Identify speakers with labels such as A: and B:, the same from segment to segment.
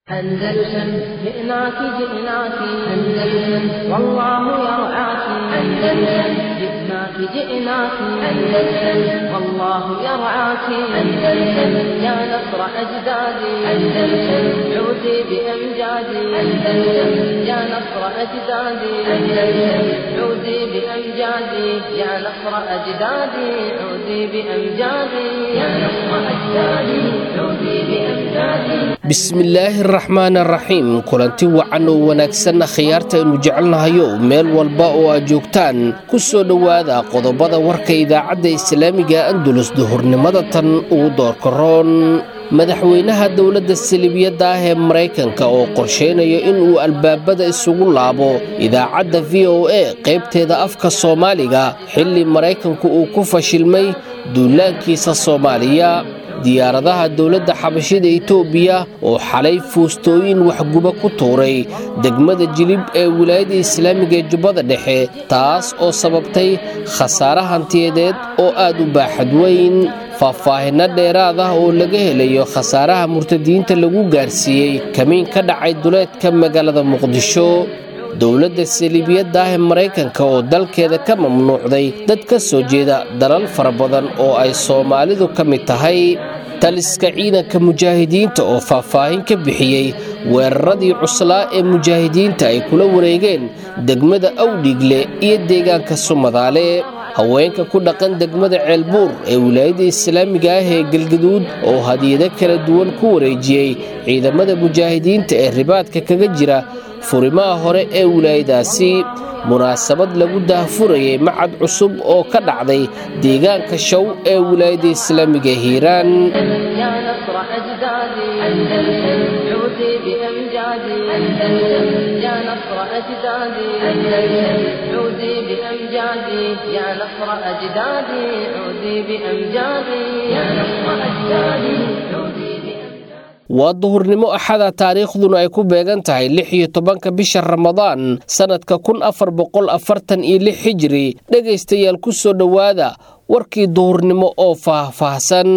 A: أندلسن جئناك جئناك أندلسن والله يرعاك أندلسن جئناك جئناك أندلسن والله يرعاك أندلسن يا نصر أجدادي أندلسن عودي بأمجادي أندلسن يا نصر أجدادي أندلسن عودي بأمجادي يا نصر أجدادي عودي بأمجادي يا نصر أجدادي عودي بأمجادي
B: bismillaahi araxmaan araxiim kulanti wacan oo wanaagsanna khiyaarta aynu jecelnahayo meel walba oo aad joogtaan ku soo dhowaada qodobada warka idaacadda islaamiga andulus duhurnimada tan ugu doorkaroon madaxweynaha dowladda salibiyadda ah ee maraykanka oo qorshaynayo inuu albaabada isugu laabo idaacadda v o a qaybteeda afka soomaaliga xilli maraykanku uu ku fashilmay duulaankiisa soomaaliya diyaaradaha dowladda xabashida etoobiya oo xalay fuustooyin waxguba ku tuuray degmada jilib ee wilaayadda islaamiga ee jubbada dhexe taas oo sababtay khasaare hantiyadeed oo aad u baaxad weyn faahfaahinno dheeraad ah oo laga helayo khasaaraha murtadiinta lagu gaarsiiyey kamiin ka dhacay duleedka magaalada muqdisho dowladda saliibiyadda ah ee maraykanka oo dalkeeda ka mamnuucday dad ka soo jeeda dalal fara badan oo ay soomaalidu ka mid tahay taliska ciidanka mujaahidiinta oo faahfaahin ka bixiyey weeraradii cuslaa ee mujaahidiinta ay kula wareegeen degmada awdhiigle iyo deegaanka sumadaale haweenka ku dhaqan degmada ceelbuur ee wilaayadda islaamiga ah ee galgaduud oo hadiyado kala duwan ku wareejiyey ciidamada mujaahidiinta ee ribaadka kaga jira furimaha hore ee wilaayadaasi munaasabad lagu daahfurayay macad cusub oo ka dhacday deegaanka show ee wilaayadda islaamiga hiiraan
A: يا نصر أجدادي أندلسن عودي بأمجادي أندلسن يا نصر أجدادي أندلسن عودي بأمجادي يا نصر أجدادي عودي بأمجادي يا نصر أجدادي عودي بأمجادي
B: waa duhurnimo axada taariikhduna ay ku beegan tahay lix iyo tobanka bisha ramadaan sannadka kun afar boqol afartan iyo lix xijiri dhegaystayaal ku soo dhowaada warkii duhurnimo oo faahfaahsan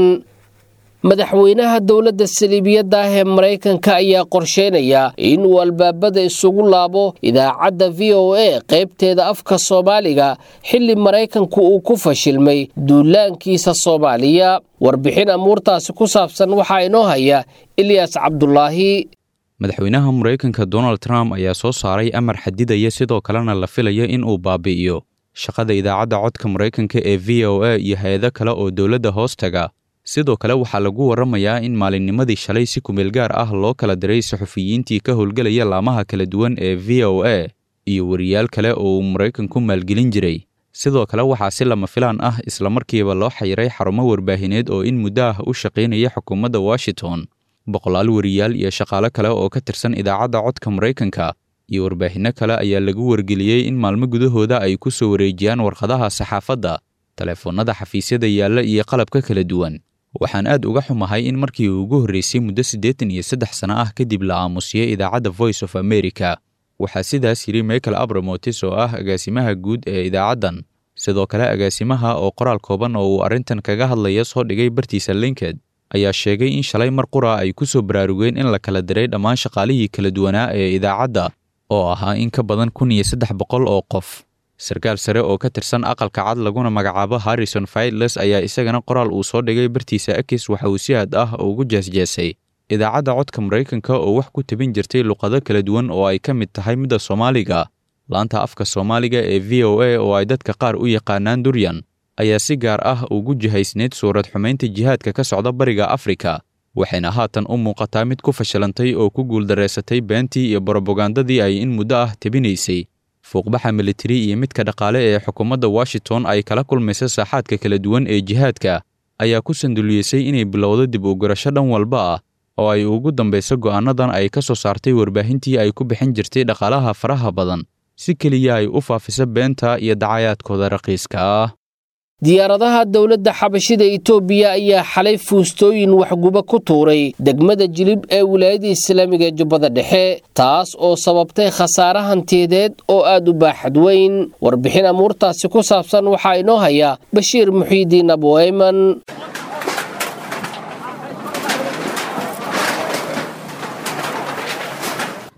B: madaxweynaha dowladda saliibiyadda ah ee maraykanka ayaa qorsheynaya inuu albaabada isugu laabo idaacadda v o a qaybteeda afka soomaaliga xilli maraykanku uu ku fashilmay duulaankiisa soomaaliya warbixin amuurtaasi ku saabsan waxaa inoo haya ilyas cabdulaahi
C: madaxweynaha maraykanka donald trump ayaa soo saaray amar xadidaya sidoo kalena la filayo in uu baabi'iyo shaqada idaacadda codka maraykanka ee v o a iyo hay-ado kale oo dowladda hoostaga sidoo kale waxaa lagu warramayaa in maalinnimadii shalay si kumeel gaar ah loo kala diray saxufiyiintii ka howlgelaya laamaha kala duwan ee v o a iyo wariyaal kale oo uu maraykanku maalgelin jiray sidoo kale waxaa si lama filaan ah islamarkiiba loo xayiray xarumo warbaahineed oo in muddo ah u shaqaynaya xukuumadda washington boqolaal wariyaal iyo shaqaale kale oo ka tirsan idaacadda codka maraykanka iyo warbaahinno kale ayaa lagu wargeliyey in maalmo gudahooda ay ku soo wareejiyaan warqadaha saxaafadda teleefoonnada xafiisyada yaalla iyo qalabka kala duwan waxaan aad uga xumahay in markii uu ugu horreysay muddo siddeetan iyo saddex sano ah kadib la aamusiyey idaacadda voice of america waxaa sidaas yidhi michael abramotis oo ah agaasimaha guud ee idaacaddan sidoo kale agaasimaha oo qoraal kooban oo uu arrintan kaga hadlaya soo dhigay bartiisa linked ayaa sheegay in shalay mar qura ay ku soo baraarugeen in la kala diray dhammaan shaqaalihii kala duwanaa ee idaacadda oo ahaa in ka badan kun iyo saddex boqol oo qof sarkaal sare oo ka tirsan aqalka cad laguna magacaabo harrison faidles ayaa isagana qoraal uu soo dhigay bartiisa akis waxa uu si aad ah ugu jeesjeesay idaacadda codka maraykanka oo wax ku tabin jirtay luqado kala duwan oo ay ka mid tahay midda soomaaliga laanta afka soomaaliga ee v o a oo ay dadka qaar u yaqaanaan duryan ayaa si gaar ah ugu jihaysneyd suurad xumaynta jihaadka ka socda bariga afrika waxayna haatan u muuqataa mid ku fashilantay oo ku guuldareysatay beentii iyo borobagandadii ay in muddo ah tabinaysay fuuqbaxa militari iyo midka dhaqaale ee xukuumadda washington ay kala kulmaysa saaxaadka kala duwan ee jihaadka ayaa ku sanduliyeysay inay bilowdo dib u garasho dhan walba ah oo ay ugu dambayso go'aanadan ay ka soo saartay warbaahintii ay ku bixin jirtay dhaqaalaha faraha badan si keliya ay u faafiso beenta iyo dacayaadkooda raqiiska ah
B: diyaaradaha dowladda xabashida etoobiya ayaa xalay fuustooyin waxguba ku tuuray degmada jilib ee wilaayadda islaamiga ee jubbada dhexe taas oo sababtay khasaare hantiyadeed oo aad u baaxad weyn warbixin amuurtaasi ku saabsan waxaa inoo haya bashiir muxiidiin abuayman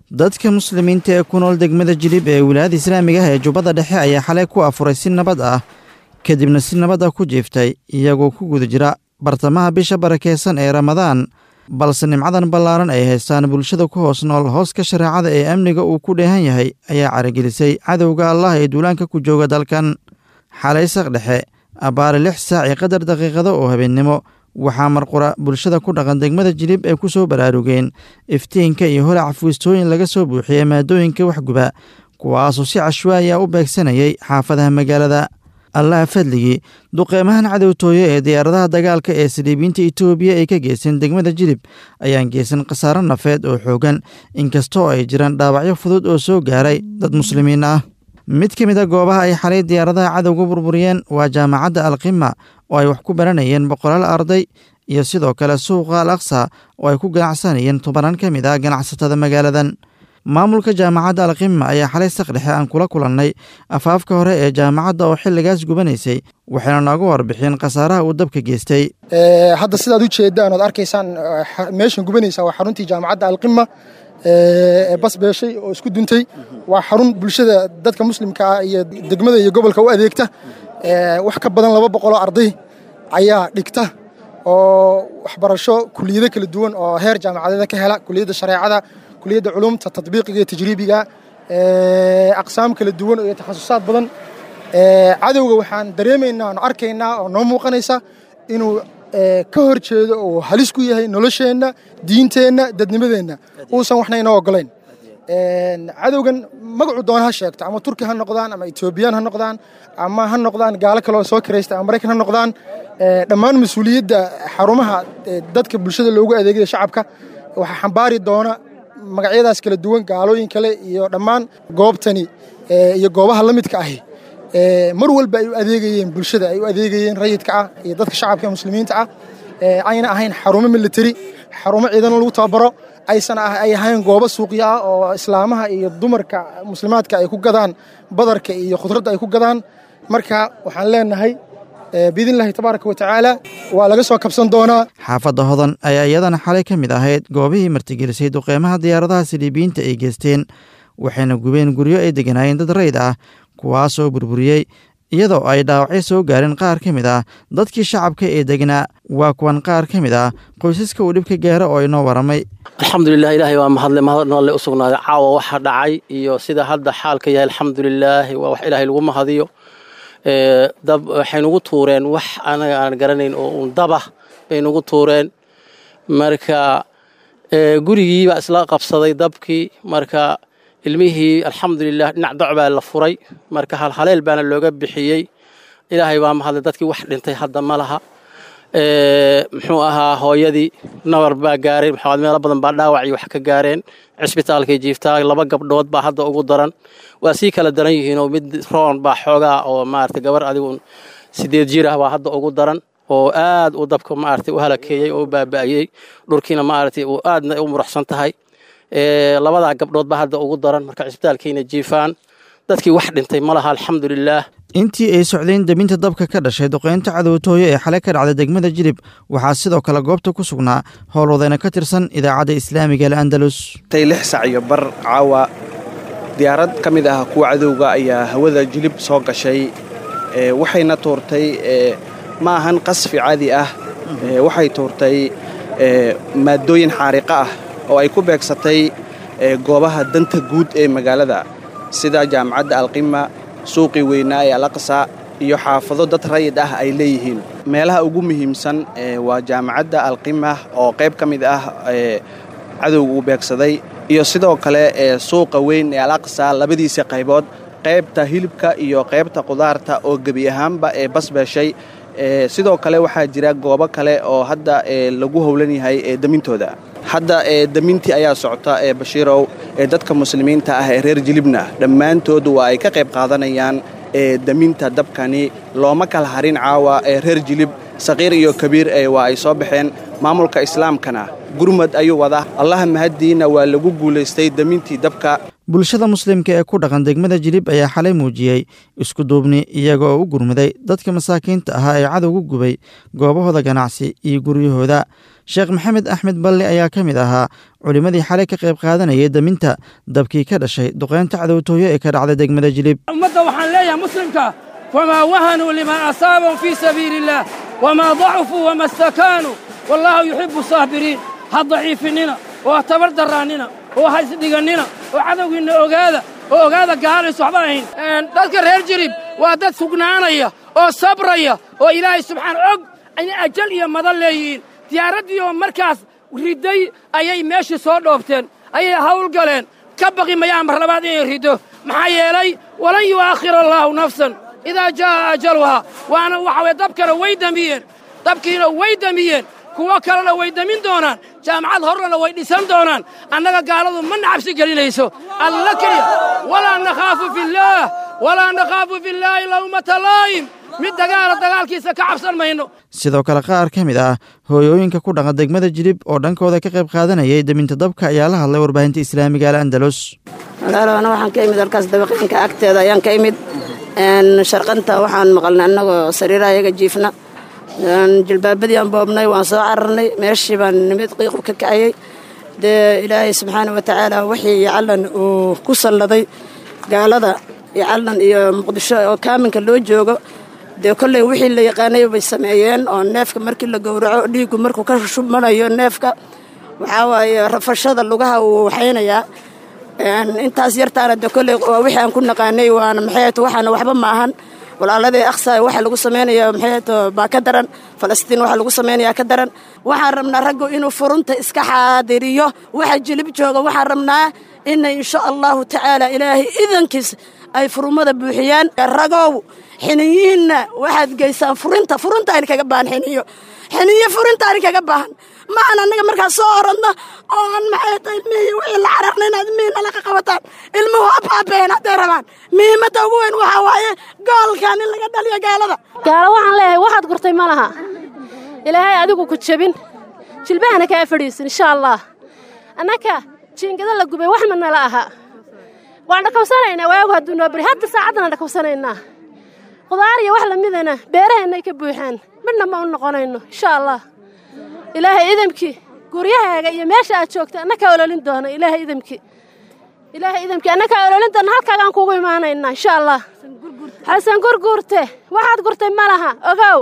D: dadka muslimiinta ee ku nool degmada jilib ee wilaayada islaamiga ah ee jubbada dhexe ayaa xalay ku afuray si nabad ah kadibna si nabad ah ku jiiftay iyagoo ku guda jira bartamaha bisha barakeysan ee ramadaan balse nimcadan ballaaran ay haystaan bulshada ku hoos nool hooska shareecada ee amniga uu ku dheehan yahay ayaa caragelisay cadowga allah ee duulaanka ku jooga dalkan xalay saq dhexe abbaare lix saac iyo qadar daqiiqado oo habeennimo waxaa marqura bulshada ku dhaqan degmada jilib ay ku soo baraarugeen iftiinka iyo holac fuistooyin laga soo buuxiyey maadooyinka waxguba kuwaasoo si cashwaaya u beegsanayay xaafadaha magaalada allaha fadligii duqeymahan cadowtooye ee diyaaradaha dagaalka ee saliibiinta etoobiya ay ka geysteen degmada jilib ayaan geysan khasaaro nafeed oo xoogan inkastoo ay jiraan dhaawacyo fudud oo soo gaaray dad muslimiin ah mid ka mid a goobaha ay xalay diyaaradaha cadowga burburiyeen waa jaamacadda alqima oo ay wax ku baranayeen boqolaal arday iyo sidoo kale suuqa al aqsa oo ay ku ganacsanayeen tobanaan ka mid ah ganacsatada magaaladan maamulka jaamacadda alqima ayaa xalay saqdhexe aan kula kulannay afaafka hore ee jaamacadda oo xilligaas gubanaysay waxayna nooga warbixin khasaaraha uu dabka geystay
E: hadda sidaad u jeedaan ood arkaysaan meeshan gubanaysa waa xaruntii jaamacadda alqima ee bas beeshay oo isku duntay waa xarun bulshada dadka muslimka ah iyo degmada iyo gobolka u adeegta wax ka badan laba boqoloo arday ayaa dhigta oo waxbarasho kuliyado kala duwan oo heer jaamacadeeda ka hela kuliyadda shareecada kuliyadda culumta tadbiiqiga iyo tajriibiga aqsaam kala duwan iyo takhasusaad badan cadowga waxaan dareemaynaa oon arkaynaa oo noo muuqanaysa inuu ka hor jeedo oo halis ku yahay nolosheenna diinteenna dadnimadeenna uusan waxna inoo ogolayn cadowgan magacu doona ha sheegto ama turki ha noqdaan ama etoobiyaan ha noqdaan ama ha noqdaan gaalo kale oo soo kiraysta ama maraykan ha noqdaan dhammaan mas-uuliyadda xarumaha dadka bulshada loogu adeegaya shacabka waxaa xambaari doona magacyadaas kala duwan gaalooyin kale iyo dhammaan goobtani iyo goobaha la midka ahi mar walba ay u adeegayeen bulshada ay u adeegayeen rayidka ah iyo dadka shacabka ee muslimiinta ah ayna ahayn xarumo militari xarumo ciidan lagu tababaro aysan ay ahayn goobo suuqya ah oo islaamaha iyo dumarka muslimaadka ay ku gadaan badarka iyo khudradda ay ku gadaan marka waxaan leenahay biidnillahi tabaaraka wa tacaala waa laga soo kabsan doonaa
D: xaafadda hodan ayaa iyadana xalay ka mid ahayd goobihii martigelisay duqeymaha diyaaradaha saliibiyiinta ay geysteen waxayna gubeen guryo ay deganaayeen dad rayd ah kuwaasoo burburiyey iyadoo ay dhaawacyo soo gaareen qaar ka mid ah dadkii shacabka ee degnaa waa kuwan qaar ka mid ah qoysaska uu dhibka gaaro oo inoo waramay
F: alxamdulilah ilaahay waa mahadle mahadnoole u sugnaaday caawa waxa dhacay iyo sida hadda xaalka yahay alxamdulilaahi waa wax ilaahay lagu mahadiyo dab waxay nugu tuureen wax anaga aan garanayn oo un dabah bay nugu tuureen marka gurigii baa isla qabsaday dabkii marka ilmihii alxamdulilah dhinac doc baa la furay marka halhaleel baana looga bixiyey ilaahay waa mahadlay dadkii wax dhintay hadda ma laha muxuu ahaa hooyadii nabar baa gaaray meelo badan baa dhaawac iyo wax ka gaareen cisbitaalkay jiiftaa laba gabdhood baa hadda ugu daran waa sii kala daran yihiinoo mid roon baa xoogaa oo maarata gabar adigu sideed jir ah baa hadda ugu daran oo aad uu dabka maarata u halakeeyey oo u baaba'ayey dhulkiina maarata uu aadna u muruxsan tahay labadaa gabdhood baa hadda ugu daran marka cisbitaalkayna jiifaan dadkii wax dhintay ma laha alxamdulilaah
D: intii ay socdeen deminta dabka ka dhashay duqeynta cadowtooyo ee xalay ka dhacday degmada jilib waxaa sidoo kale goobta ku sugnaa howlwadayna ka tirsan idaacadda islaamiga al andalus
G: tay lix sac iyo bar caawa diyaarad ka mid ah kuwa cadowga ayaa hawada jilib soo gashay waxayna tuurtay ma ahan qasfi caadi ah waxay tuurtay maaddooyin xaariqa ah oo ay ku beegsatay goobaha danta guud ee magaalada sida jaamacadda alqima suuqii weynaa ee alaqsa iyo xaafado dad rayid ah ay leeyihiin meelaha ugu muhiimsan waa jaamacadda alqima oo qayb ka mid ah cadowga uu beegsaday iyo sidoo kale suuqa weyn ee alaqsa labadiisa qaybood qaybta hilibka iyo qaybta qudaarta oo gebi ahaanba ee basbeeshay sidoo kale waxaa jira goobo kale oo hadda lagu howlan yahay demintooda hadda demintii ayaa socota ee bashiirow ee dadka muslimiinta ah ee reer jilibna dhammaantood waa ay ka qayb qaadanayaan deminta dabkani looma kala harin caawa ee reer jilib saqiir iyo kabiir waa ay soo baxeen maamulka islaamkana gurmad ayuu wadaa allaha mahaddiina waa lagu guulaystay demintii dabka
D: bulshada muslimka ee ku dhaqan degmada jilib ayaa xalay muujiyey isku duubni iyaga oo u gurmaday dadka masaakiinta ahaa ee cadowga gubay goobahooda ganacsi iyo guryahooda sheekh maxamed axmed balle ayaa ka mid ahaa culimmadii xalay ka qayb qaadanayay daminta dabkii ka dhashay duqeynta cadowtooyo ee ka dhacda degmada jilib
H: ummadda waxaan leeyahay muslimka famaa wahanuu limaa asaabahum fii sabiili illaah wamaa dacufuu wama stakaanuu wallaahu yuxibbu saabiriin ha daciifinnina oo ha tabar darraannina oo ha isdhigannina oo cadowgiinna ogaada oo ogaada gaalaysu waxba ahayn dadka reer jirib waa dad sugnaanaya oo sabraya oo ilaahay subxaan og inay ajal iyo madan leeyihiin diyaaraddii oo markaas ridday ayay meeshii soo dhoobteen ayay hawl galeen ka baqi mayaan mar labaad inay riddo maxaa yeelay walan yu'aakhir allaahu nafsan idaa jaa'a ajaluhaa waana waxa weye dabkana way demiyeen dabkiina way demiyeen kuwo kalena way demin doonaan jaamacad horrena way dhisan doonaan annaga gaaladu ma nacabsi gelinayso alla keliya walaa nakhaafu fillaah walaa nakhaafu fillaahi lawmata laa'im mid dagaala dagaalkiisa ka cabsan mayno
D: sidoo kale qaar ka mid ah hooyooyinka ku dhaqan degmada jilib oo dhankooda ka qayb qaadanayay deminta dabka ayaa la hadlay warbaahinta islaamiga al andalus
I: walaaloana waxaan ka imid halkaas dabaqiinka agteeda ayaan ka imid sharqanta waxaan maqalnay annagoo sariiraha iyaga jiifna jilbaabadii aan boobnay waan soo cararnay meeshii baan nimid qiiqu ka kacayey dee ilaahay subxaana wa tacaala wixii yacallan uu ku salladay gaalada yacallan iyo muqdisho oo kaaminka loo joogo dee kolley wixii la yaqaanay bay sameeyeen oo neefka markii la gowraco dhiiggu markuu ka shubmanayo neefka waxaa waaye rafashada lugaha uu waxaynayaa intaas yartaana de kolley waa wixii aan ku naqaanay waana maxayto waxaana waxba ma ahan walaaladii aqsa waxa lagu samaynaya maxayto baa ka daran falastiin waxa lagu samaynayaa ka daran waxaan rabnaa raggu inuu furunta iska xaadiriyo waxa jilib jooga waxaan rabnaa inay insha allahu tacaala ilaahay idankiis ay furumada buuxiyaan ragow xiniyihiinna waxaad geysaan furinta furuntaani kaga baahan xiniyo xiniyo furintaani kaga baahan ma aan annaga markaas soo oradno oo aan maxay tahay ilmihii wixii la cararna inaad ilmihii nala ka qabataan ilmuhu abaabeen hadday rabaan muhiimadda ugu weyn waxaa waaye goolkan in laga dhaliyo gaalada
J: gaalo waxaan leeyahay waxaad gurtay ma laha ilaahay adigu ku jebin jilbahana kaa fadhiisin insha allah annaka jiingada la gubay wax ma nala aha waan dhakawsanaynaa waagu hadduu noo beri hadda saacaddana dhakawsanaynaa qudaar iyo wax lamidana beeraheennay ka buuxaan midna ma u noqonayno insha allah ilaahay idamkii guryahaaga iyo meesha aad joogta annakaa ololin doona ilaahay idamkii ilaahay idamkii annakaa ololin doona halkaagaan kugu imaanaynaa insha allah xasan gurguurte waxaad gurtay ma laha ogow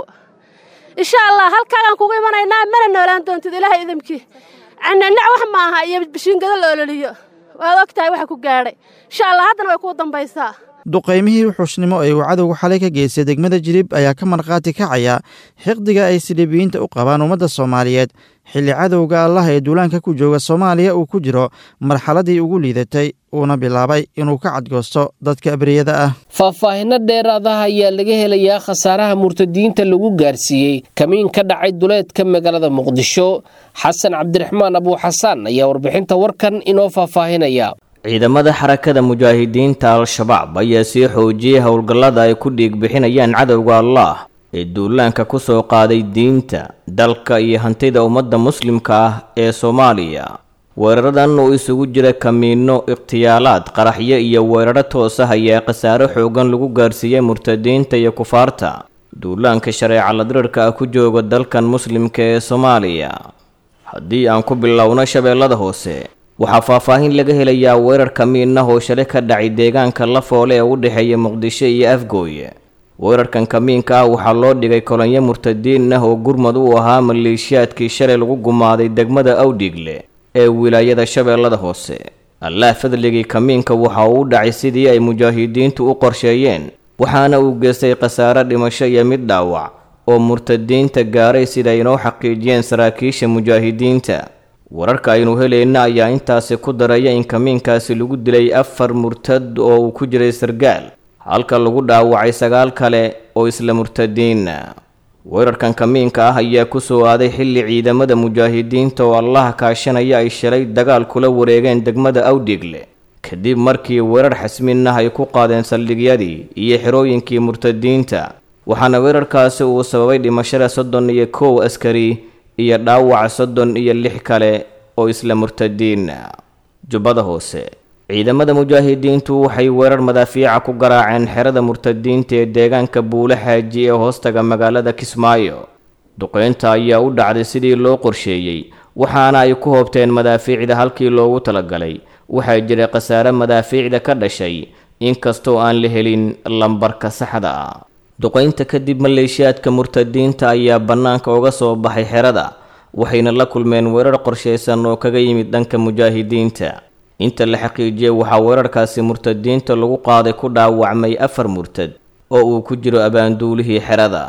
J: insha allah halkaagaan kugu imanaynaa mana noolaan doontid ilaahay idamkii cananac wax ma aha iyo bishiingado la ololiyo waad og tahay waxa ku gaadhay insha allah haddana way kuu dambaysaa
D: duqaymihii wuxuusnimo ee uu cadowga xalay ka geystay degmada jilib ayaa ka markhaati kacaya xiqdiga ay siliibiyiinta u qabaan ummadda soomaaliyeed xilli cadowga allah ee duulaanka ku jooga soomaaliya uu ku jiro marxaladii ugu liidatay uuna bilaabay inuu ka cadgoosto dadka abriyada ah
B: faahfaahinno dheeraadaha ayaa laga helayaa khasaaraha murtadiinta lagu gaarsiiyey kamiin ka dhacay duleedka magaalada muqdisho xasan cabdiraxmaan abuuxasaan ayaa warbixinta warkan inoo faahfaahinaya
K: ciidamada xarakada mujaahidiinta al-shabaab ayaa sii xoojiyey howlgallada ay ku dhiig bixinayaan cadowga allah ee duulaanka ku soo qaaday diinta dalka iyo hantida ummadda muslimka ah ee soomaaliya weeraradan uu isugu jira kamiinno ikhtiyaalaad qaraxyo iyo weeraro toos ah ayaa khasaare xoogan lagu gaarsiiyey murtadiinta iyo kufaarta duulaanka shareeca ladirirka ah ku jooga dalkan muslimka ee soomaaliya haddii aan ku bilowno shabeellada hoose waxaa faahfaahin laga helayaa weerar kamiinah oo shalay ka dhacay deegaanka lafoole ee u dhexeeya muqdisho iyo afgooye weerarkan kamiinka ah waxaa loo dhigay kolonyo murtadiin ah oo gurmad u ahaa maleeshiyaadkii shalay lagu gumaaday degmada awdhigle ee wilaayada shabeellada hoose allah fadligii kamiinka waxa uu u dhacay sidii ay mujaahidiintu u qorsheeyeen waxaana uu geystay khasaare dhimasho iyo mid dhaawac oo murtadiinta gaaray sida inoo xaqiijiyeen saraakiisha mujaahidiinta wararka aynu helayna ayaa intaasi ku daraya in kamiinkaasi lagu dilay afar murtad oo uu ku jiray sargaal halka lagu dhaawacay sagaal kale oo isla murtadiina weerarkan kamiinka ah ayaa ku soo aaday xilli ciidamada mujaahidiinta oo allaha kaashanaya ay shalay dagaal kula wareegeen degmada awdhigle kadib markii weerar xasmin ah ay ku qaadeen saldhigyadii iyo xerooyinkii murtadiinta waxaana weerarkaasi uu sababay dhimashada soddon iyo kow askari iyo dhaawaca soddon iyo lix kale oo isla murtadiina jubbada hoose ciidamada mujaahidiintu waxay weerar madaafiica ku garaaceen xerada murtadiinta ee deegaanka buule xaaji ee hoostaga magaalada kismaayo duqaynta ayaa u dhacday sidii loo qorsheeyey waxaana ay ku hoobteen madaafiicda halkii loogu talagalay waxaa jiray khasaare madaafiicda ka dhashay inkastoo aan la helin lambarka saxda ah duqaynta kadib maleeshiyaadka murtadiinta ayaa bannaanka uga soo baxay xerada waxayna la kulmeen weerar qorshaysan oo kaga yimid dhanka mujaahidiinta inta la xaqiijiyey waxaa weerarkaasi murtadiinta lagu qaaday ku dhaawacmay afar murtad oo uu ku jiro abaanduulihii xerada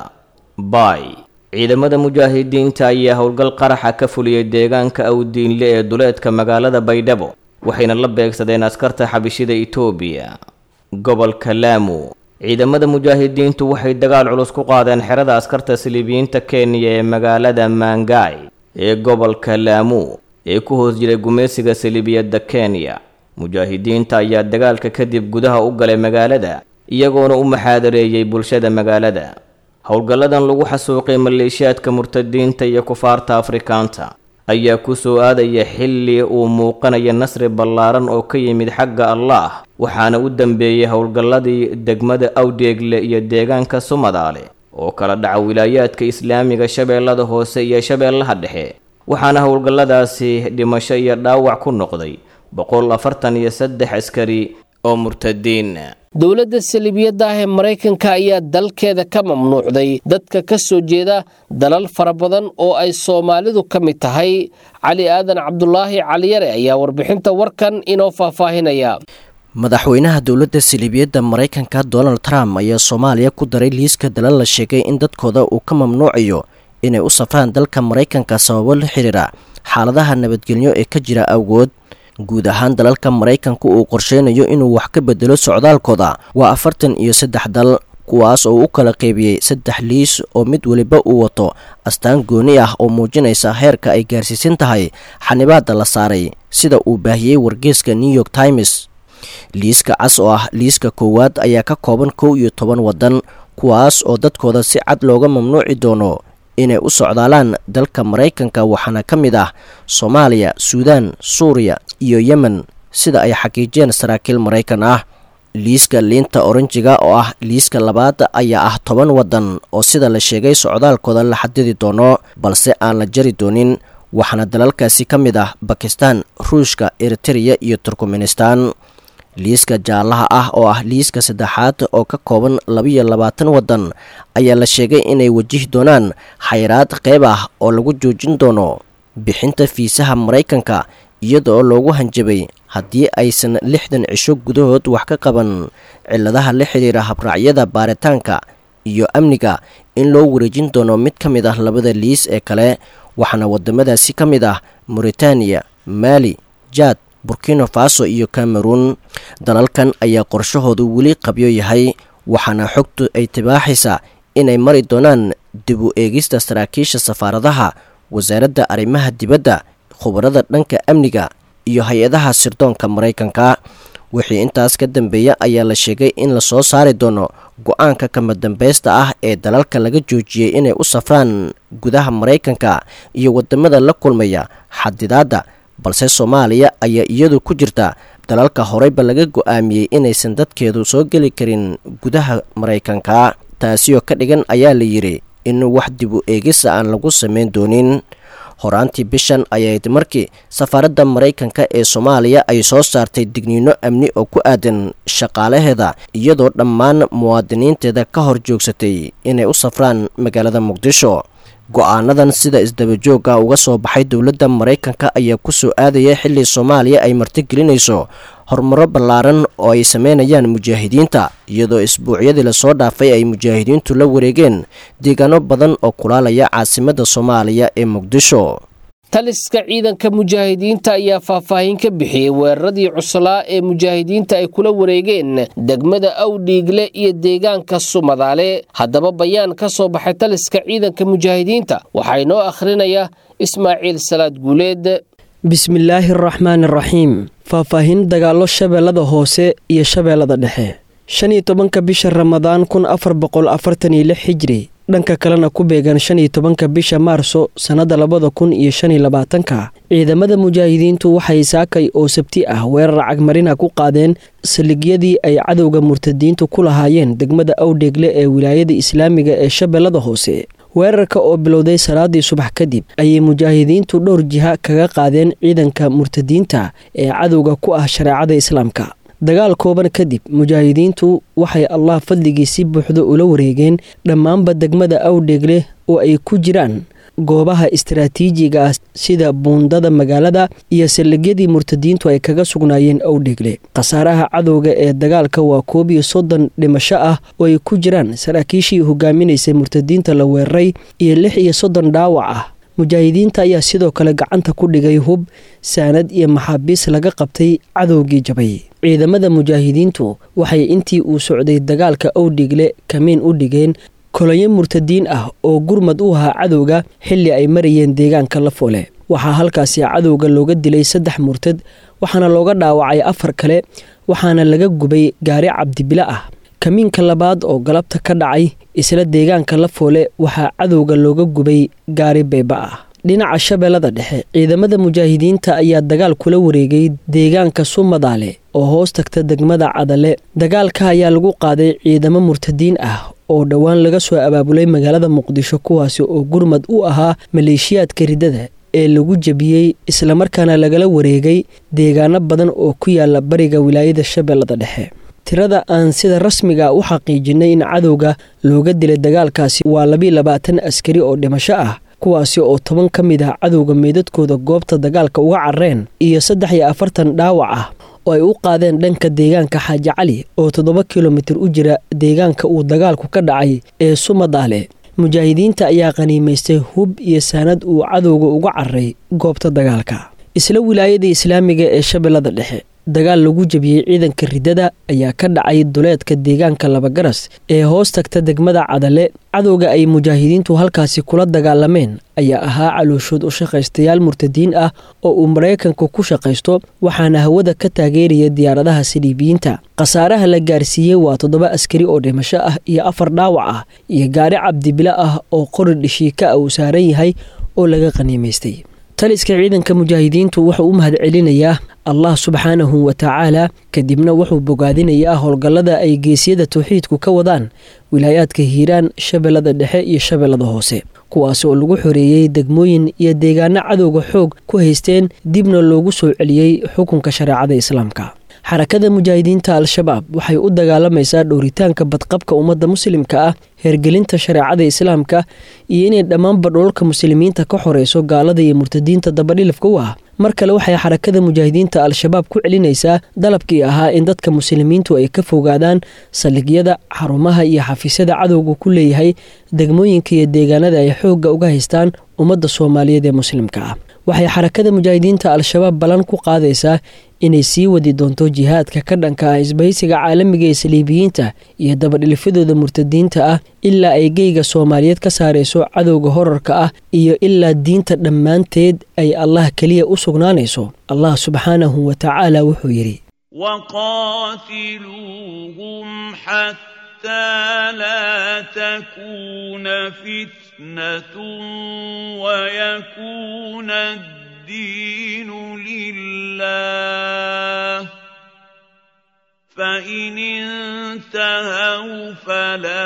K: bay ciidamada mujaahidiinta ayaa howlgal qaraxa ka fuliyey deegaanka awdiinle ee duleedka magaalada baydhabo waxayna la beegsadeen askarta xabishida itoobiya gobolka laamu ciidamada mujaahidiintu waxay dagaal culus ku qaadeen xerada askarta siliibiyiinta kenya ee magaalada maangaay ee gobolka laamu ee ku hoos jiray gumaysiga saliibiyadda kenya mujaahidiinta ayaa dagaalka kadib gudaha u galay magaalada iyagoona u maxaadareeyey bulshada magaalada howlgalladan lagu xasuuqay maleeshiyaadka murtadiinta iyo kufaarta afrikaanta ayaa ku soo aadaya xilli uu muuqanaya nasri ballaaran oo ka yimid xagga allaah waxaana u dambeeyey howlgalladii degmada awdheegle iyo deegaanka sumadaale oo kala dhaca wilaayaadka islaamiga shabeellada hoose iyo shabeellaha dhexe waxaana howlgalladaasi dhimasho iyo dhaawac ku noqday boqol afartan iyo saddex askari oo murtadiin
B: dowladda saliibiyadda ah ee maraykanka ayaa dalkeeda ka mamnuucday dadka ka soo jeeda dalal fara badan oo ay soomaalidu ka mid tahay cali aadan cabdulaahi caliyare ayaa warbixinta warkan inoo faahfaahinaya
L: madaxweynaha dowladda saliibiyadda maraykanka donald trump ayaa soomaaliya ku daray liiska dalal la sheegay in dadkooda uu ka mamnuucayo inay u safraan dalka maraykanka sababo la xiriira xaaladaha nabadgelyo ee ka jira awgood guud ahaan dalalka maraykanku uu qorsheynayo inuu wax ka bedelo socdaalkooda waa afartan iyo saddex dal kuwaas oo u kala qeybiyey saddex liis oo mid weliba uu wato astaan gooni ah oo muujinaysa heerka ay gaarsiisan tahay xanibaadda la saaray sida uu baahiyey wargeeska new york times liiska cas oo ah liiska koowaad ayaa ka kooban kow iyo toban waddan kuwaas oo dadkooda si cad looga mamnuuci doono inay u socdaalaan dalka maraykanka waxaana ka mid ah soomaaliya suudaan suuriya iyo yemen sida ay xaqiijiyeen saraakiil maraykan ah liiska liinta oranjiga oo ah liiska labaad ayaa ah toban waddan oo sida la sheegay socdaalkooda la xadidi doono balse aan la jari doonin waxaana dalalkaasi ka mid ah bakistan ruushka eritereya iyo turkmenistan liiska jaallaha ah oo ah liiska saddexaad oo ka kooban labiyo labaatan waddan ayaa la sheegay inay wajihi doonaan xayraad qeyb ah oo lagu joojin doono bixinta fiisaha maraykanka iyadaoo loogu hanjabay haddii aysan lixdan cisho gudahood wax ka qaban cilladaha la xidhiira habraacyada baaritaanka iyo amniga in loo wareejin doono mid ka mid ah labada liis ee kale waxaana wadamadaasi ka mid ah mauritaniya maali jaad burkina faso iyo cameruun dalalkan ayaa qorshahoodu weli qabyo yahay waxaana xogtu ay tibaaxaysaa inay mari doonaan dib u eegista saraakiisha safaaradaha wasaaradda arrimaha dibadda khubarada dhanka amniga iyo hay-adaha sirdoonka maraykanka wixii intaas ka dambeeya ayaa la sheegay in la soo saari doono go-aanka kama dambeysta ah ee dalalka laga joojiyey inay u safraan gudaha maraykanka iyo wadamada la kulmaya xadidaadda balse soomaaliya ayaa iyadu ku jirta dalalka horeyba laga go-aamiyey inaysan dadkeedu soo geli karin gudaha maraykanka taasioo ka dhigan ayaa la yidhi in wax dib u eegisa aan lagu samayn doonin horaantii bishan ayayd markii safaaradda maraykanka ee soomaaliya ay soo saartay digniino amni oo ku aadan shaqaalaheeda iyadoo dhammaan muwaadiniinteeda ka hor joogsatay inay u safraan magaalada muqdisho go-aanadan sida isdabajooga uga soo baxay dowladda maraykanka ayaa ku soo aadaya xilli soomaaliya ay martigelinayso horumaro ballaaran oo ay sameynayaan mujaahidiinta iyadoo isbuucyadii lasoo dhaafay ay mujaahidiintu la wareegeen deegaano badan oo kulaalaya caasimadda soomaaliya ee muqdisho
B: taliska ciidanka mujaahidiinta ayaa faahfaahin ka bixiyey weeraradii cuslaa ee mujaahidiinta ay kula wareegeen degmada awdhiigle iyo deegaanka sumadaale haddaba bayaan ka soo baxay taliska ciidanka mujaahidiinta waxaa inoo akhrinaya ismaaciil salaad guuleed
M: bismillaahi araxmaan araxiim faahfaahin dagaallo shabeellada hoose iyo shabeellada dhexe shan iyo tobanka bisha ramadaan kun afar boqol afartan iyo lix xijri dhanka kalena ku beegan shan iyo tobanka bisha maarso sannadda labada kun iyo shan iyo labaatanka ciidamada mujaahidiintu waxay saakay oo sabti ah weerar cagmarina ku qaadeen saligyadii ay cadowga murtadiintu ku lahaayeen degmada awdheegle ee wilaayada islaamiga ee shabeellada hoose weerarka oo bilowday salaadii subax kadib ayay mujaahidiintu dhowr jiha kaga qaadeen ciidanka murtadiinta ee cadowga ku ah shareecada islaamka dagaal kooban kadib mujaahidiintu waxay allah fadligii si buuxda ula wareegeen dhammaanba degmada awdheegle oo ay ku jiraan goobaha istaraatiijiga ah sida buundada magaalada iyo saldhigyadii murtadiintu ay kaga sugnaayeen awdheegle khasaaraha cadowga ee dagaalka waa koob iyo soddon dhimasho ah oo ay ku jiraan saraakiishii hogaaminaysay murtadiinta la weeraray iyo lix iyo soddon dhaawac ah mujaahidiinta ayaa sidoo kale gacanta ku dhigay hub saanad iyo maxaabiis laga qabtay cadowgii jabay ciidamada mujaahidiintu waxay intii uu socday dagaalka awdhigle kamiin u dhigeen kolonyo murtadiin ah oo gurmad u ahaa cadowga xilli ay marayeen deegaanka lafoole waxaa halkaasi cadowga looga dilay saddex murtad waxaana looga dhaawacay afar kale waxaana laga gubay gaari cabdibilo ah kamiinka labaad oo galabta ka dhacay isla deegaanka lafoole waxaa cadowga looga gubay gaari beeba ah dhinaca shabeellada dhexe ciidamada mujaahidiinta ayaa dagaal kula wareegay deegaanka sumadaale oo hoos tagta degmada cadale dagaalka ayaa lagu qaaday ciidamo murtadiin ah oo dhowaan laga soo abaabulay magaalada muqdisho kuwaasi oo gurmad u ahaa maleeshiyaadka riddada ee lagu jebiyey islamarkaana lagala wareegay deegaano badan oo ku yaala bariga wilaayada shabeellada dhexe tirada aan sida rasmiga u xaqiijinay in cadowga looga dilay dagaalkaasi waa labiiy labaatan askari oo dhimasho ah kuwaasi oo toban ka mid ah cadowga meydadkooda goobta dagaalka uga carreen iyo saddex iyo afartan dhaawac ah oo ay u qaadeen dhanka deegaanka xaaji cali oo toddoba kilomitir u jira deegaanka uu dagaalku ka dhacay ee sumadaale mujaahidiinta ayaa qaniimaystay hub iyo saanad uu cadowga uga carray goobta dagaalka isla wilaayada islaamiga ee shabeellada dhexe dagaal lagu jebiyey ciidanka riddada ayaa ka dhacay duleedka deegaanka labagaras ee hoos tagta degmada cadale cadowga ay mujaahidiintu halkaasi kula dagaalameen ayaa ahaa calooshood u shaqaystayaal murtadiin ah oo uu maraykanku ku shaqaysto waxaana hawada ka taageeraya diyaaradaha saliibiyiinta khasaaraha la gaarsiiyey waa toddoba askari oo dhimasho ah iyo afar dhaawac ah iyo gaari cabdibilo ah oo qori dhishiika ah uu saaran yahay oo laga qaniimaystay taliska ciidanka mujaahidiintu wuxuu u mahad celinayaa allah subxaanahu wa tacaala kadibna wuxuu bogaadinayaa howlgallada ay geesyada tawxiidku ka wadaan wilaayaadka hiiraan shabeellada dhexe iyo shabeellada hoose kuwaas oo lagu xoreeyey degmooyin iyo deegaano cadowga xoog ku haysteen dibna loogu soo celiyey xukunka shareecada islaamka xarakada mujaahidiinta al-shabaab waxay u dagaalamaysaa dhowritaanka badqabka ummadda muslimka ah hergelinta shareecada islaamka iyo inay dhammaanba dhoolka muslimiinta ka xoreyso gaalada iyo murtadiinta dabadhilifka u ah mar kale waxay xarakada mujaahidiinta al-shabaab ku celinaysaa dalabkii ahaa in dadka muslimiintu ay ka fogaadaan saldhigyada xarumaha iyo xafiisyada cadowga ku leeyahay degmooyinka iyo deegaanada ay xoogga uga haystaan ummadda soomaaliyeed ee muslimka ah waxay xarakada mujaahidiinta al-shabaab ballan ku qaadaysaa inay sii wadi doonto jihaadka ka dhanka ah isbahaysiga caalamiga ee saliibiyiinta iyo dabadhilifyadooda murtadiinta ah ilaa ay geyga soomaaliyeed ka saarayso cadowga horarka ah iyo ilaa diinta dhammaanteed ay allah keliya u sugnaanayso allah subxaanahu wa tacaala wuxuu yidhi
N: حتى لا تكون فتنة ويكون الدين لله فإن انتهوا فلا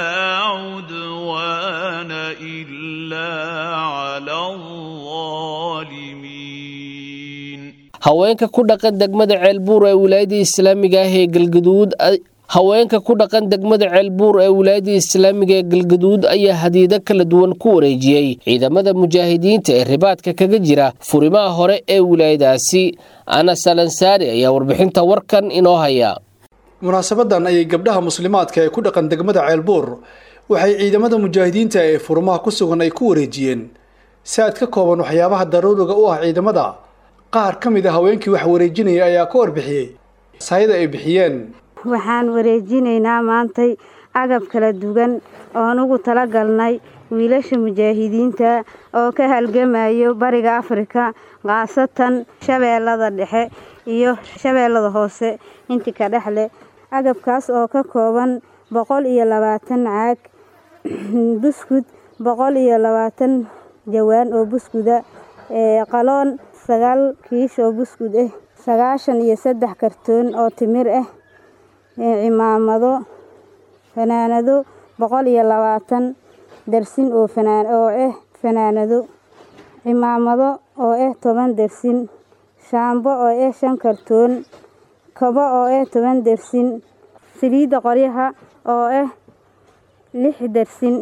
N: عدوان إلا على الظالمين
B: haweenka ku dhaqan degmada ceelbuur ee wilaayada islaamiga ah ee galgaduud haweenka ku dhaqan degmada ceelbuur ee wilaayada islaamiga ee galgaduud ayaa hadiido kala duwan ku wareejiyey ciidamada mujaahidiinta ee ribaadka kaga jira furimaha hore ee wilaayadaasi ana salansaari ayaa warbixinta warkan inoo haya
O: munaasabadan ayay gabdhaha muslimaadka ee ku dhaqan degmada ceelbuur waxay ciidamada mujaahidiinta ee furimaha ku sugan ay ku wareejiyeen saad ka kooban waxyaabaha daruuriga u ah ciidamada qaar ka mid a haweenkii wax wareejinaya ayaa ka warbixiyey saayada ay bixiyeen
P: waxaan wareejinaynaa maantay agab kala duwan oon ugu talagalnay wiilasha mujaahidiinta oo ka halgamayo bariga afrika khaasatan shabeellada dhexe iyo shabeellada hoose intii ka dhexleh agabkaas oo ka kooban boqol iyo labaatan caag buskud boqol iyo labaatan jawaan oo buskuda qaloon sagaal kiish oo buskud ah sagaashan iyo saddex kartoon oo timir ah cimaamado fanaanado boqol iyo labaatan dersin oo fanaan oo ah fanaanado cimaamado oo ah toban dersin shaambo oo ah shan kartoon kabo oo ah toban dersin saliidda qoryaha oo ah lix dersin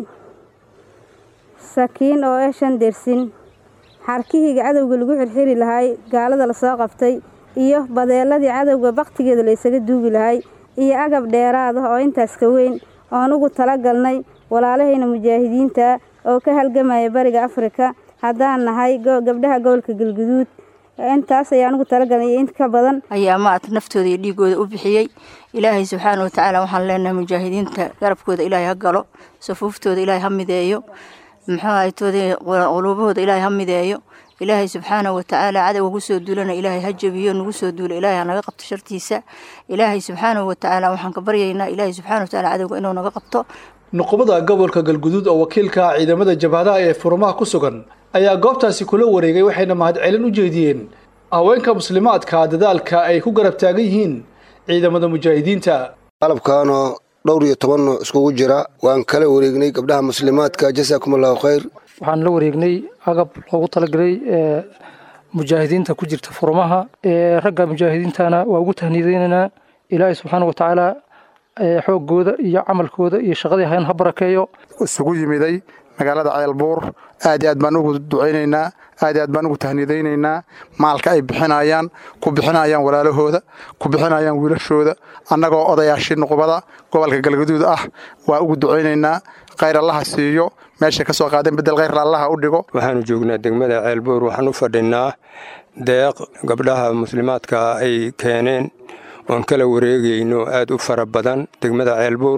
P: sakiin oo ah shan dersin xarkihiga cadowga lagu xirxiri lahay gaalada lasoo qabtay iyo badeeladii cadowga baktigeeda la ysaga duugi lahay iyo agab dheeraad ah oo intaas ka weyn oon ugu talagalnay walaalahayna mujaahidiinta oo ka halgamaya bariga afrika haddaan nahay gabdhaha gobolka galguduud intaas ayaan ugu talagalnay iyo int ka badan
Q: ayaa maat naftooda iyo dhiigooda u bixiyey ilaahay subxaana watacaala waxaan leenahay mujaahidiinta garabkooda ilaahay ha galo safuuftooda ilaahay ha mideeyo muxuuahaytoodii quluubahooda ilaahay ha mideeyo ilaahay subxaana watacaala cadowga kusoo duulana ilaahay ha jabiyo nagu soo duula ilaahay ha naga qabto shartiisa ilaahay subxaana watacaala waxaan ka baryaynaa ilaahay subxaana watacaala cadowga inuu naga qabto
O: nuqubada gobolka galguduud oo wakiilka ah ciidamada jabhadaha ee furmaha ku sugan ayaa goobtaasi kula wareegay waxayna mahadcelin u jeediyeen haweenka muslimaadka dadaalka ay ku garab taagan yihiin ciidamada mujaahidiinta
R: qalabkaanoo dhowr iyo toban nooc iskugu jira waan kala wareegnay gabdhaha muslimaadka jasaakum allahu khayr
S: waxaan la wareegnay agab loogu talagalay mujaahidiinta ku jirta furmaha ragga mujaahidiintana waa ugu tahniideynaynaa ilaahay subxaana watacaala xoogooda iyo camalkooda iyo shaqadii hayan ha barakeeyo
T: isugu yimiday magaalada ceelbuur aad iyo aad baan ugu ducaynaynaa aad iyo aad baan ugu tahnidaynaynaa maalka ay bixinayaan ku bixinayaan walaalahooda ku bixinayaan wiilashooda annagoo odayaashii nuqubada gobolka galgaduud ah waa ugu ducaynaynaa khayr allaha siiyo meeshay ka soo qaadeen bedel khayr allaha u dhigo
U: waxaanu joognaa degmada ceelbuur waxaan u fadhinaa deeq gabdhaha muslimaadka ay keeneen oon kala wareegayno aad u fara badan degmada ceelbuur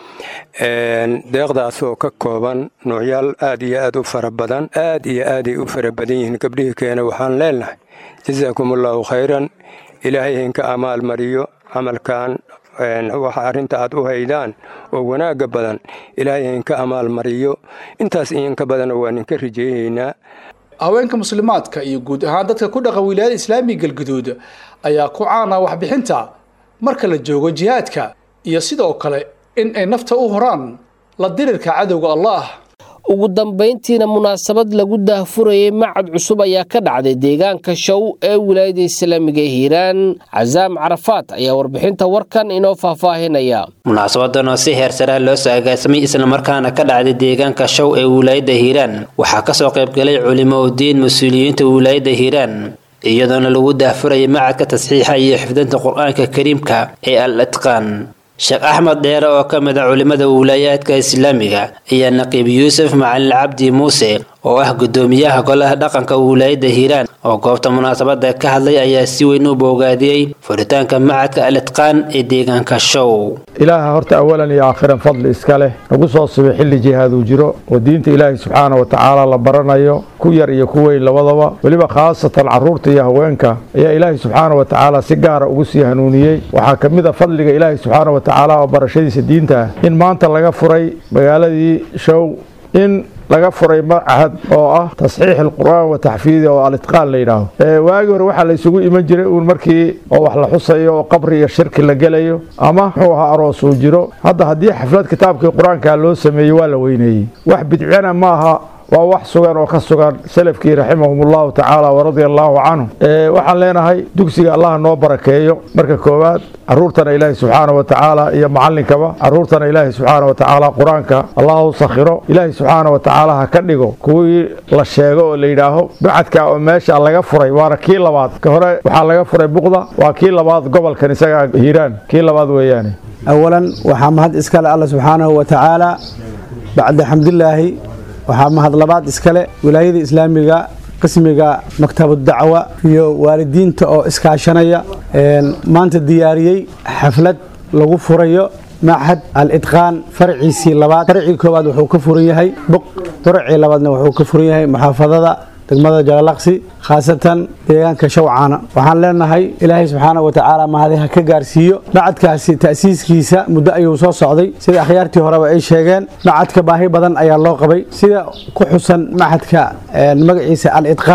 U: deeqdaas oo ka kooban noocyaal aad iyo aad u fara badan aad iyo aaday u fara badan yihiin gabdhihii keena waxaan leenahay jasaakum allaahu khayran ilaahay hinka amaal mariyo camalkan waxa arrinta aad u haydaan oo wanaagga badan ilaahay hinka amaal mariyo intaas iinka badan waa ninka rijeeyaynaa
O: haweenka muslimaadka iyo guud ahaan dadka ku dhaqan wilaayada islaamiga galguduud ayaa ku caana waxbixinta marka la joogo jihaadka iyo sidoo kale in ay nafta u horaan la dirirka cadowga allah
B: ugu dambayntiina munaasabad lagu daahfurayay macad cusub ayaa ka dhacday deegaanka show ee wilaayada islaamiga ee hiiraan casaam carafaat ayaa warbixinta warkan inoo faahfaahinaya
V: munaasabadan oo si heersaraa loo soo agaasamay islamarkaana ka dhacday deegaanka show ee wilaayada hiiraan waxaa kasoo qaybgalay culimo udiin mas-uuliyiinta wilaayada hiiraan iyadoona lagu daahfurayay macadka tasxiixa iyo xifdinta qur-aanka kariimka ee al itqaan sheekh axmed dheere oo ka mid a culimmada wilaayaadka islaamiga ayaa naqiib yuusuf macalin cabdi muuse oo ah guddoomiyaha golaha dhaqanka wilaayadda hiiraan oo goobta munaasabada ka hadlay ayaa si weyn u boogaadiyey furitaanka macadka al itqaan ee deegaanka show
W: ilaaha horta awalan iyo aakhiran fadli iska leh nagu soo subay xilli jihaaduu jiro oo diinta ilaahay subxaana wa tacaala la baranayo ku yar iyo ku weyn labadaba weliba khaasatan caruurta iyo haweenka ayaa ilaahay subxaana wa tacaala si gaara ugu sii hanuuniyey waxaa ka mid a fadliga ilaahay subxaana wa tacaala oo barashadiisa diinta ah in maanta laga furay magaaladii show in laga furay macahad oo ah tasxiix alqur'aan wa taxfiidi oo alitqaan la yidhaaho waagii hore waxaa la isugu iman jiray uun markii oo wax la xusayo oo qabri iyo shirki la gelayo ama muxuu ahaa aroos uu jiro hadda haddii xaflad kitaabkii qur-aanka loo sameeyey waa la weyneeyey wax bidcana ma aha waa wax sugan oo ka sugan salafkii raximahum allahu tacaala waradia allaahu canhu waxaan leenahay dugsiga allah noo barakeeyo marka koowaad caruurtana ilaahi subxaana wa tacaala iyo macallinkaba caruurtana ilaahi subxaana wa tacaala qur-aanka allah u sakhiro ilaahi subxaana wa tacaala ha ka dhigo kuwii la sheego oo la yidhaaho bacadka oo meesha laga furay waana kii labaad ka hore waxaa laga furay buqda waa kii labaad gobolkan isaga hiiraan kii labaad weeyaane
X: awalan waxaa mahad iskale alla subxaanahu wa tacaala bacda xamdilaahi waxaa mahad labaad iskale wilaayada islaamiga qismiga maktabudacwa iyo waalidiinta oo iskaashanaya maanta diyaariyey xaflad lagu furayo machad al-idqaan farciisii labaad farcii koowaad wuxuu ka furan yahay buq farcii labaadna wuxuu ka furan yahay muxaafadada degmada jalalaqsi khaasatan deegaanka shawcaana waxaan leenahay ilaahay subxaana wa tacaala mahadiha ka gaarsiiyo macadkaasi ta'siiskiisa muddo ayuu soo socday sida akhyaartii horeba ay sheegeen macadka baahi badan ayaa loo qabay sida ku xusan macadka magaciisa al-idqaan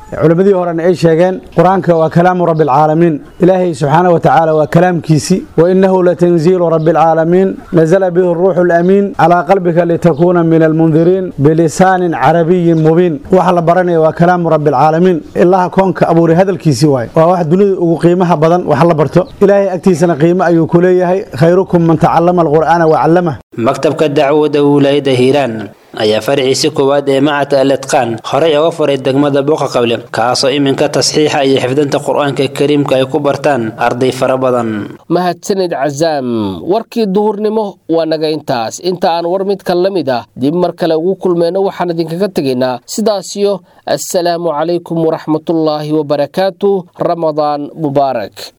X: culimmadii horena ay sheegeen qur-aanka waa kalaamu rabbi alcaalamiin ilaahay subxaana wa tacaala waa kalaamkiisii wa innahu latanziilu rabbi alcaalamiin nazala bihi ruuxu lamiin calaa qalbika litakuuna min almundiriin bilisaanin carabiyin mubiin waxa la baranaya waa kalaamu rabbi alcaalamiin ilaha koonka abuuray hadalkiisii waaye waa wax dunida ugu qiimaha badan wax la barto ilaahay agtiisana qiimo ayuu ku leeyahay khayrukum man tacallama alqur'aana wa callamah
V: maktabka dacwada wilaayada hiiraan ayaa faraciisi koowaad ee macadka aletqaan horey uga furay degmada buuqa qable kaasoo iminka tasxiixa iyo xifdinta qur-aanka kariimka ay ku bartaan arday fara badan
B: mahadsanid casaam warkii duhurnimo waa naga intaas inta aan war midkan la mid ah dib mar kale ugu kulmeyno waxaan idinkaga tegaynaa sidaasiyo assalaamu calaykum waraxmatullaahi wabarakaatu ramadaan mubaarak